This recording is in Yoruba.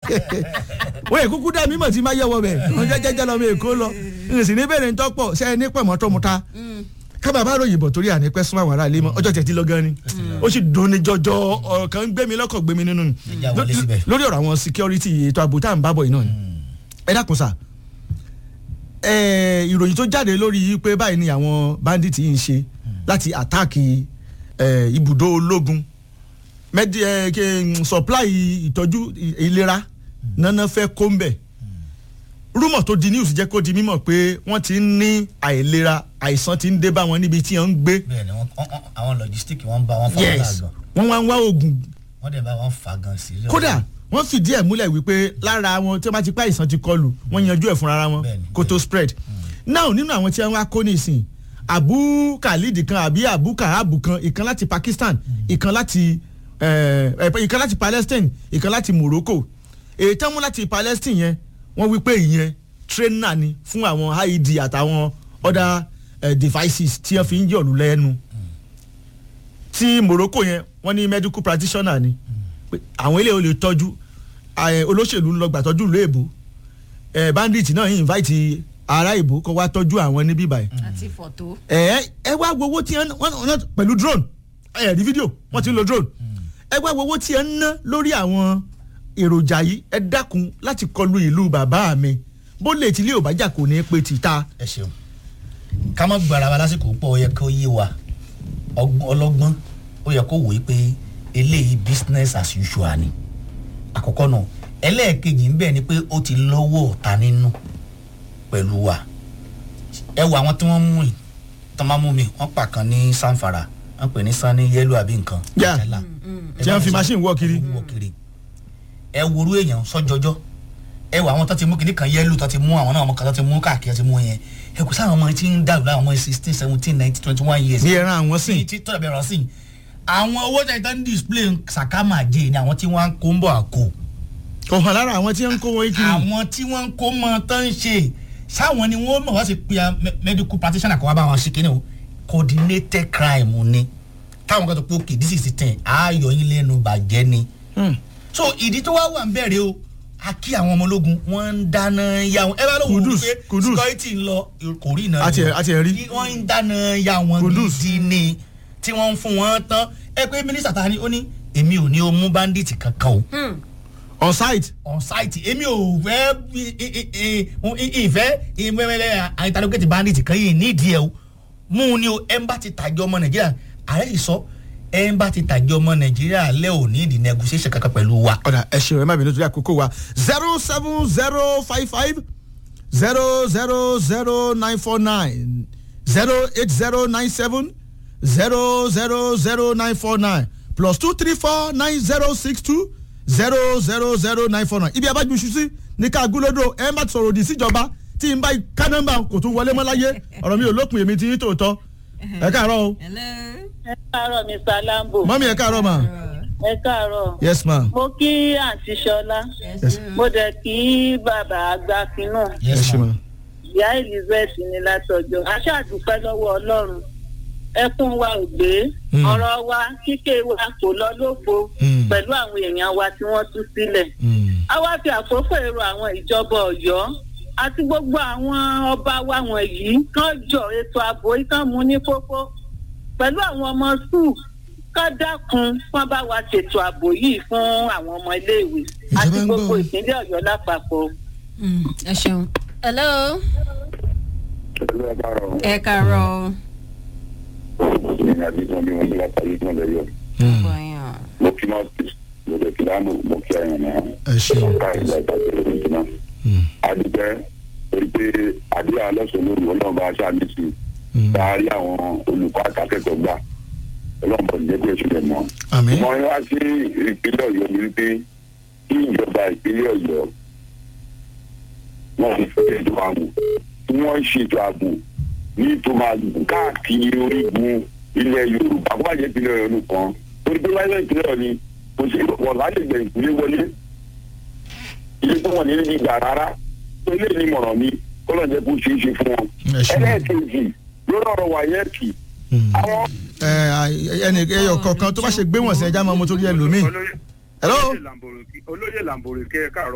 wọ́n èkúkú dá mímọ̀ tí má yẹ wọ bẹ̀ wọ́n jẹ́jẹ́ lọ́mọ èkó lọ n sì ní bẹ̀rẹ̀ ń tọ́pọ̀ ṣe é ní pẹ̀mọ́ tó mu ta kábà bá ròyìn bọ̀ torí àní pẹ́ súnmọ́ àwọn ará ilé mọ́ ọjọ́ tẹ̀tí lọ gan ni ó sì dùn ní jọjọ ọ̀rọ̀ kan gbé mi lọ́kọ̀ gbé mi nínú ni Ẹja wọlé síbẹ̀. lórí ọ̀rọ̀ àwọn security ètò ààbò tá à ń bá bọ̀ yìí náà ni ẹ dákun sá ẹ ìròyìn tó jáde lórí yìí pé báyìí ni àwọn bandit yìí ń ṣe láti àtáàkì ẹ, ibùdó ológun mẹdi ẹ kí n supply ìtọ́jú ì- ìlera nana fẹ́ kó ń bẹ̀ rúmọ̀ tó di news jẹ́ kó di mímọ̀ pé wọ́n ti ń ní àìlera àìsàn ti ń dé bá wọn níbi tí wọ́n ń gbé bẹ́ẹ̀ ni wọ́n- wọ́n- àwọn logistic wọ́n ń bá wọn fa wàhálà yes gan wọ́n wá ń wá oògùn wọ́n dẹ̀ bá wọn fa gan sí. kódà wọ́n fìdí ẹ̀ múlẹ̀ wípé lára wọn tí wọ́n bá ti pa àìsàn ti kọlù wọ́n yanjú ẹ̀ fúnra wọn Bẹ́ẹ̀ni, kó tó spread now nínú àwọn tí wọ́n wá kó nísìn abu khalid kan àbí abu kahabu kan ìkan láti pakistan ìkan láti eh, eh, ìkan láti palestine ìkan láti morocco èyí tán mú láti palestine yẹn wọ́n wí pé ìyẹn trainer ni fún àwọn ied àtàwọn other eh, devices tí wọ́n fi ń yọ̀lù lẹ́nu tí morocco yẹn wọ́n ní medical practitioner ni pé àwọn ilé ò lè tọ́jú eh, olóṣèlú ń lọ gbàtọ́jú ìlú èbó eh, bandit náà yìí invite ará èbó kó wá tọ́jú àwọn níbí báyìí àti fọ̀tò. ẹ ẹ wá wo owó tí ẹ ń wọ́n wọ́n pẹ̀lú drone ẹ rí fídíò wọ́n ti ń lo drone ẹ wá wo owó tí ẹ ń ná lórí àwọn èròjà yìí ẹ dákun láti kọlu ìlú bàbá mi bó lè tí ilé ò bá jà kò ní í pe tìta ẹ ṣeun ká má gbára wa lásìkò pọ̀ ó yẹ kó yé wa ọgbọ́n- ọlọ́gbọ́n ó yẹ kó wò ó pé eléyìí business as usual ni àkọ́kọ́ náà ẹlẹ́ẹ̀kejì ń bẹ̀ ni pé ó ti lọ́wọ́ ọ̀tá nínú pẹ̀lú wa ẹ wo àwọn tí wọ́n mú yìí tán máa mú mi wọ́n pa kan ní sanfara wọ́n pè ní sanni yẹ́lò àbí nǹkan Yeah. Ìjálá. Ẹ tí bá wọ́n fi mi sọ- machine wọ́ kiri wọ kiri ẹ worú èèyàn sọjọjọ ẹ wọ àwọn tó ti mú kinní kan yẹlò tó ti mú àwọn náà ọmọ kan tó ti mú káàkiri tó ti mú yẹn ẹ kò sáwọn ọmọ tí ń dàrú láwọn ọmọ sixteen seventeen nineteen twenty one years bí ẹran àwọn sí sìn tí tọ́jà bẹ̀rẹ̀ sí àwọn owó tí wọ́n ń display sàkámà jẹ́ ni àwọn tí wọ́n ń kó ń bọ̀ àkó kò hàn lára àwọn tí wọ́n ń kó wọn kiri àwọn tí wọ́n ń kó mọ tó ń ṣe sáwọn ni wọ́n mọ̀ wá sí pé me- medical practitioner kan wá bá wọn ṣe kíni o coordinated crime ni táwọn kan tó pé okay this is the thing ààyò yín lẹ́nu bàjẹ́ ni Hmm. so ìdí tó wá wà ń bẹ̀rẹ̀ o a kí àwọn ọmọ ológun wọ́n ń dáná ya wọn ẹ bá lóun wò Kudus, pé Kudus. security ń lọ kò rí iná Àti ẹ̀- àti ẹ̀ rí. Kí wọ́n ń dáná ya wọn Kudus. gidi ni tí wọ́n ń fún wọn tán ẹ pé mínísítà ta ni ó ní èmi ò ní o mú bandit kankan o on site on site èmi ò fẹ́ i- i- i- i- ìfẹ́ ìmẹ́mẹ́lẹ́ àìtàlógẹ́tì bandit kan yìí nídìí ẹ̀ o mú un ní o ẹ̀ ń bá ti tàjọ́ ọmọ nàìjíríà ààrẹ yìí sọ ẹ̀ ń bá ti tàjọ́ ọmọ nàìjíríà lẹ́ ò ní ìdí negotiation kankan pẹ̀lú wa. ọ̀dà ẹ ṣeun ẹ má bínú torí àkókò wa zero seven zero five five zero zero zero nine four nine zero eight zero nine seven zero zero zero nine four nine plus two three four nine zero six two zero zero zero nine four nine ibi abájú ṣu sí ní ká gúlódò ẹ má sọ̀rọ̀ òdì síjọba tí n bá ká nọ́mbà kò tún wọlé mọ́ láyé ọ̀rọ̀ mi ò lópin èmi tí yín tòótọ́ ẹ káàárọ̀ o hello. ẹ káàárọ̀ mr lambo mọ́mí ẹ káàárọ̀ ma ẹ káàárọ̀ yes ma mo kí àǹtí ṣọlá Yes. mo dẹ̀ kí bàbá àgbàkinú ẹ ṣe ma ìyá elizabeth ní látọjọ́ aṣáàdúpẹ́ lọ́wọ́ ọlọ́run ẹkún wa ò gbé Mm. ọ̀rọ̀ wa kíké wa kò lọ lófo Mm. pẹ̀lú àwọn èèyàn wa tí wọ́n tú sílẹ̀ Mm. a wá fi àkókò èrò àwọn ìjọba ọ̀yọ́ àti gbogbo àwọn ọba wa wọ̀nyí kán jọ ètò ààbò yìí kán mú ní kókó pẹ̀lú àwọn ọmọ skul kán dákun kán bá wa ṣètò ààbò yìí fún àwọn ọmọ iléèwé Ìjọba àti ń gbogbo gbọ́. ìpínlẹ̀ ọ̀yọ́ lápapọ̀. Mm, ẹ ṣeun. hello. Ìlú ẹ̀kárọ̀ ẹ kàárọ̀. ní àdìsán bí wọ́n bí látàrí ìtàn lẹ́yọ̀. Mm. bọ̀yàn. Mo kí máa tì mo lè fi dáàbò mo kí ẹ̀yàn náà. ẹ ṣeun Ọ̀ká ìgbà ìtàgé lórí ìtumọ̀. Mm. Àdìpẹ́ torí pé àdúrà lọ́sọ̀ lórí ọlọ́run bá aṣáá mi sí. Mm. Dáárí àwọn olùkọ́ àtàkẹ́kọ̀ọ́ gbà. Ọlọ́run bọ̀ níjẹ́ pé oṣù lẹ̀ mọ́. àmín. Mo wá sí ìpínlẹ̀ Ọ̀yọ́ ni wípé kí ìjọba ìpínlẹ̀ Ọ̀yọ́ wọ́n fi fẹ́ ètò ààbò tí wọ́n ń ṣètò ààbò ní tó máa gùn káàkiri orígun ilẹ̀ Yorùbá kó má jẹ́ ìpínlẹ̀ Ọ̀yọ́ nìkan torí pé wáyé ìpínlẹ̀ Ọ̀yọ́ ni kò sí wọ́n lágbègbè ìpínlẹ̀ wọlé ilé tó wọ́n ní ní ìgbà rárá tó ilé ní mọ̀ràn mi kó lọ́n jẹ́ kó ṣeé ṣe fún wọn. Ẹ ṣeun. ẹlẹ́ẹ̀kejì lórí ọ̀rọ̀ wáyẹ́ẹ̀kì Mm. àwọn ẹ ẹnì ẹyọ kọ̀ọ̀kan tó bá ṣe gbé wọ̀n sí ẹja máa mú torí ẹlòmíì. olóyè hello olóyè làǹbòrò kí olóyè làǹbòrò kí ẹ káàárọ̀